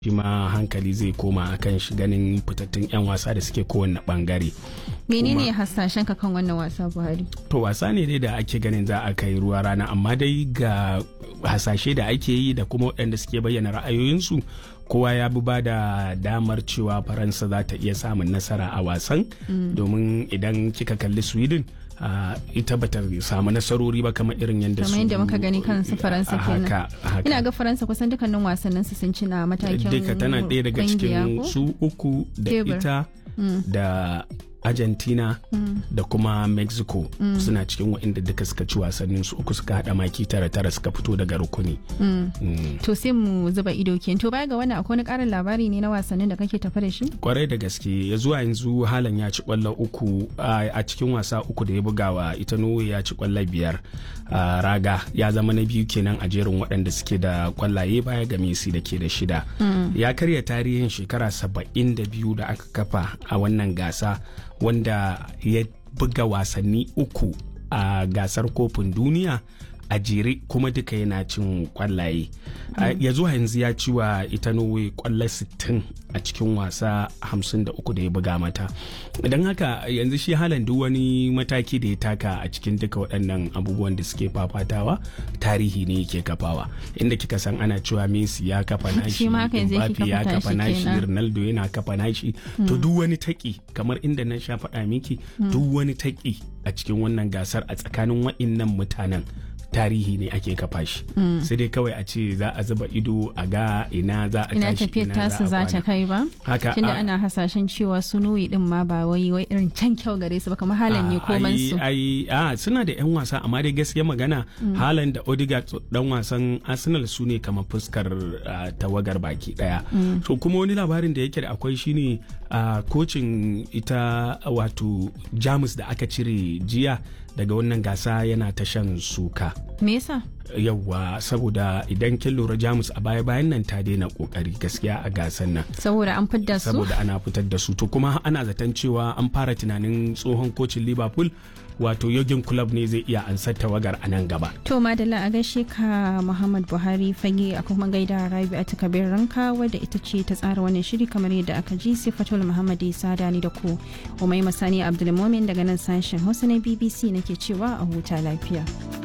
shi ma hankali zai koma akan shi ganin fitattun 'yan wasa da suke kowanne bangare menene hasashen ka kan wannan wasa buhari to wasa ne dai da ake ganin za a kai ruwa rana amma dai ga hasashe da ake yi da kuma waɗanda suke bayyana ra'ayoyinsu kowa ya bi ba da damar cewa faransa za ta iya samun nasara a wasan domin idan kika kalli sweden Uh, ita bata samu nasarori ba kamar irin yadda su kamar yadda muka gani kan su faransa kenan haka, haka. ina ga faransa kusan dukkanin wasannin su sun ci na matakin duka tana ɗaya daga cikin su uku da Tebur. ita da argentina da kuma mexico suna cikin waɗanda duka suka ci wasannin su uku suka haɗa maki tara tara suka fito daga rukuni Mm. to sai mu zuba ido kenan to baya ga wannan akwai wani karin labari ne na wasannin da kake tafa da shi kwarai da gaske ya zuwa yanzu halan ya ci kwallo uku a a cikin wasa uku da ya bugawa ita norway ya ci kwallo biyar a raga ya zama na biyu kenan a jerin waɗanda suke da kwallaye baya ga messi da ke da shida ya karya tarihin shekara saba'in da biyu da aka kafa a wannan gasa wanda ya buga wasanni uku a gasar kofin duniya a jere kuma duka yana cin kwallaye A- ya zuwa yanzu ya ci wa ita norway kwallo 60 a cikin wasa 53 da ya buga mata don haka yanzu shi halan duk wani mataki da ya taka a cikin duka waɗannan abubuwan da suke fafatawa tarihi ne yake kafawa inda kika san ana cewa messi ya kafa nashi Shi ma haka yanzu yake Mbappe ya kafa kafa tashi nashi kenan. ronaldo yana kafa nashi to duk wani taki kamar inda na sha faɗa miki duk wani taki a cikin wannan gasar a tsakanin waɗannan mutanen tarihi ne ake kafa shi sai dai kawai a ce za a zuba ido a ga ina za a ina tashi tafiyar ina tasu za a ta kwana. kai ba haka tunda a- ana hasashen cewa su nuyi din ma ba wai wai irin can kyau gare su ba kamar halan ne a- koman ai- su ai a suna da 'yan wasa amma dai gaskiya magana halan da Odegaard dan wasan Arsenal su ne kamar fuskar ah, tawagar baki daya so kuma wani labarin da yake da akwai shine a kocin ita wato Jamus da aka cire jiya daga wannan gasa yana ta shan suka me yasa yawwa saboda idan kin lura Jamus a baya bayan nan ta daina kokari gaskiya a gasan nan saboda an fidda su saboda ana fitar da su to kuma ana zaton cewa an fara tunanin tsohon kocin liverpool wato yogin club ne zai iya ansar tawagar a nan gaba To Madalla a gaishe ka Muhammad Buhari fage a kuma gaida Rabi a takabir ranka wadda ita ce ta tsara wannan shiri kamar yadda aka ji Sifatul Muhammad Isa Dani da ku. Umai Masani Abdulmomin daga nan sashen Hausa na BBC nake cewa a huta lafiya.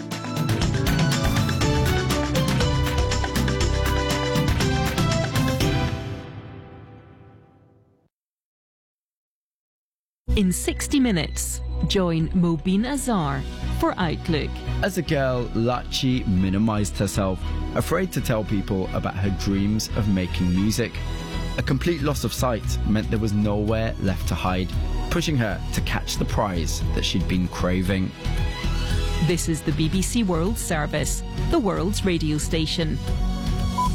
In 60 minutes, join Mobin Azar for Outlook. As a girl, Lachi minimized herself, afraid to tell people about her dreams of making music. A complete loss of sight meant there was nowhere left to hide, pushing her to catch the prize that she'd been craving. This is the BBC World Service, the world's radio station.